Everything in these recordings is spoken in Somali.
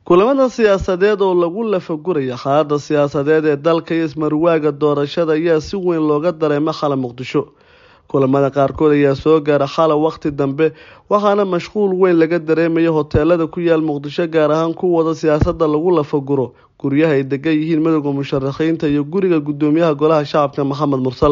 kulamada siyaasadeed oo lagu lafaguraya xaalada siyaasadeed ee dalka iyo ismarwaaga doorashada ayaa si weyn looga dareema xala muqdisho kulamada qaarkood ayaa soo gaara xala waqti dambe waxaana mashquul weyn laga dareemaya hoteelada ku yaal muqdisho gaar ahaan kuwada siyaasada lagu lafaguro guryaha ay degan yihiin madowda musharaxiinta iyo guriga gudoomiyaha golaha shacabka maxamed mursal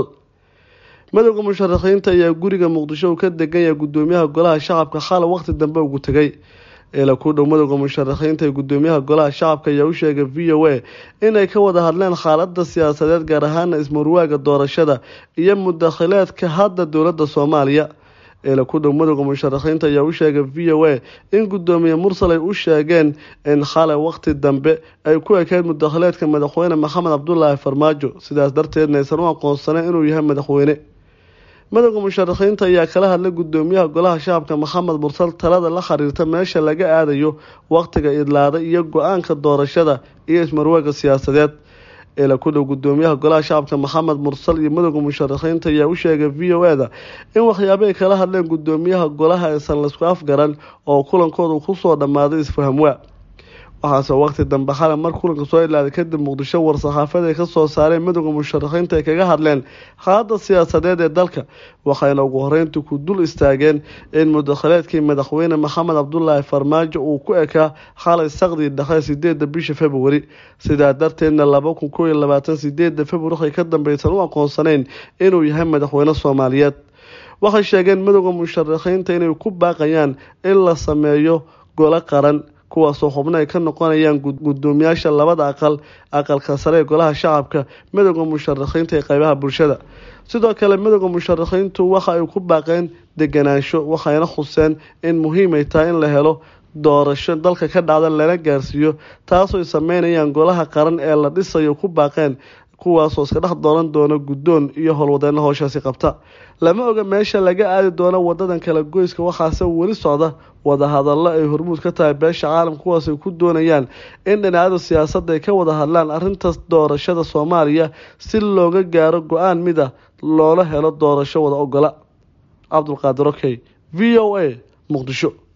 madowda musharaxiinta ayaa guriga muqdisho uu ka degan yahay gudoomiyaha golaha shacabka xala waqti dambe ugu tegay eela ku dhow madowda musharaxiinta ee gudoomiyaha golaha shacabka ayaa u sheegay v o a inay ka wada hadleen xaalada siyaasadeed gaar ahaana ismarwaaga doorashada iyo mudakhileedka hadda dowlada soomaaliya eela ku dhow madowda musharaxiinta ayaa u sheegay v o a in gudoomiye mursal ay u sheegeen in xalay waqti dambe ay ku ekeyd mudakhileedka madaxweyne maxamed cabdulaahi farmaajo sidaas darteedna aysan u aqoonsaneen inuu yahay madaxweyne madowda musharaxiinta ayaa kala hadlay gudoomiyaha golaha shacabka maxamed mursal talada la xiriirta meesha laga aadayo waqtiga idlaada iyo go-aanka doorashada iyo ismarwaaga siyaasadeed eela ku dhow gudoomiyaha golaha shacabka maxamed mursal iyo madowda musharaxiinta ayaa u sheegay v o a-da in waxyaabay kala hadleen gudoomiyaha golaha aysan laisku afgaran oo kulankooda kusoo dhammaaday isfahamwaa waxaase waqti dambe xale mar kulanka soo ilaaday kadib muqdisho war-saxaafad ay kasoo saareen madowda musharaxiinta ay kaga hadleen xaalada siyaasadeed ee dalka waxayna ugu horeyntii ku dul istaageen in mudakhileedkii madaxweyne maxamed cabdulaahi farmaajo uu ku ekaa xalay saqdii dhexe sideeda bisha februari sidaa darteedna laba kun koo iyo labaatan sideeda februari waxay ka dambeysan u aqoonsaneyn inuu yahay madaxweyne soomaaliyeed waxay sheegeen madowda musharaxiinta inay ku baaqayaan in la sameeyo golo qaran kuwaasoo xubno ay ka noqonayaan gudoomiyaasha labada aqal aqalka sare ee golaha shacabka madowda musharaxiinta ee qeybaha bulshada sidoo kale madowda musharaxiintu waxa ay ku baaqeen deganaansho waxayna xuseen in muhiim ay tahay in la helo doorasho dalka ka dhacda lana gaarsiiyo taasoo ay sameynayaan golaha qaran ee la dhisayo ku baaqeen kuwaasoo iska dhex dooran doona guddoon iyo howlwadeena howshaasi qabta lama oga meesha laga aadi doono wadadan kala goyska waxaase weli socda wadahadallo ay hormuud ka tahay beesha caalamka kuwaas ay ku doonayaan in dhinacyada siyaasadda ay ka wada hadlaan arrintaas doorashada soomaaliya si looga gaaro go-aan mid a loola helo doorasho wada ogola cabdulqaadir okey v o a muqdisho